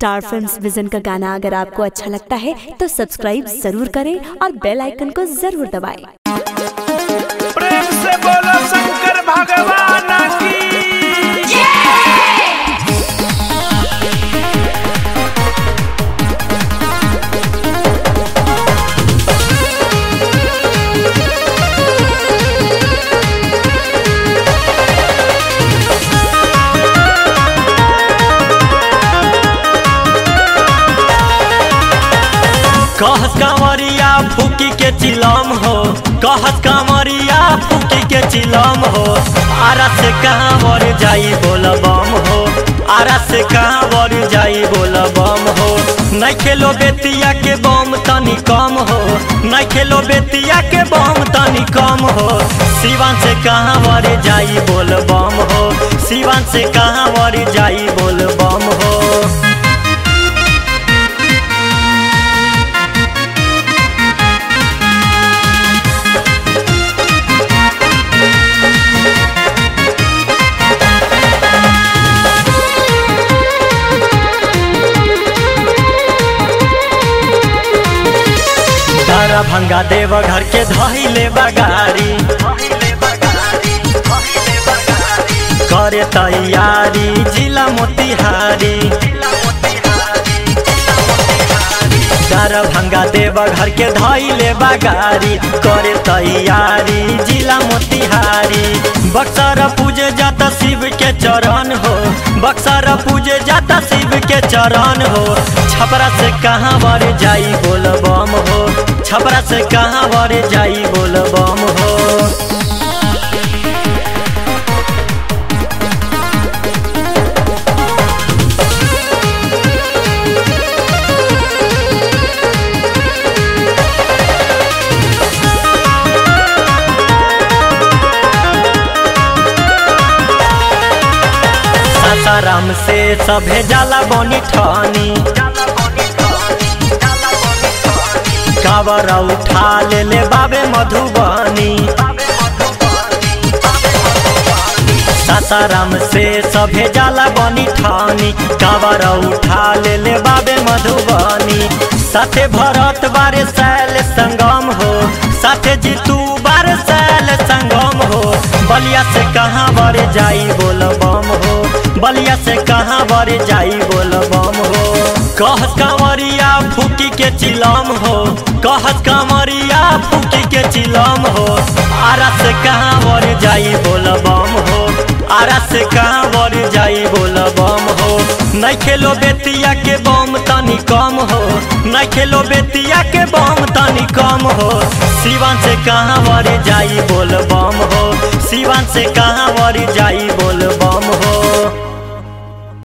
Star films vision का गाना अगर आपको अच्छा लगता है तो सब्सक्राइब जरूर करें और बेल आइकन को जरूर दबाएं। प्रेम से बोलो शंकर भगवान की कहस कांवरिया फूकी के चिलम हो कहस कांवरिया फूकी के चिलम हो आरा से कांवर जाई बोल बम हो आरा से कांवर जाई बोल बम हो नहीं खेलो बेतिया के बम तनी कम हो नहीं खेलो बेतिया के बम तनी कम हो सिवान से कांवर जाई बोल बम हो सिवान से कांवर जाई बोल बम हो तारा भंगा देव घर के धैले बगारी करे तैयारी जिला मोतिहारी तारा भंगा देव घर के धैले बगारी करे तैयारी जिला मोतिहारी बक्सर पूजे जाता शिव के चरण हो बक्सर पूजे जाता शिव के चरण हो छपरा से कहाँ बर जाई बोल बम हो छपरा से कहाँ बर जाई बोल बम हो सासाराम से सभे जाला बनी ठानी कावर उठा ले ले बाबे मधुबनी सासाराम से सभे जाला बनी ठानी कावर उठा ले ले बाबे मधुबनी साथे भरत बारे सैल संगम हो साथे जीतू बारे सैल संगम हो बलिया से कहाँ बर जाई बोल बम हो बलिया से कहाँ बर जाई बोल बम हो कहस कांवरिया फूकी के चिलम हो कहस कांवरिया फूकी के चिलम हो आरा से कहाँ बर जाई बोल बम हो आरा से कहाँ बर जाई बोल बम हो नहीं खेलो बेतिया के बम तनी कम हो नहीं खेलो बेतिया के बम तनी कम हो सिवान से कहाँ बर जाई बोल बम हो सिवान से कहाँ बर जाई बोल बम हो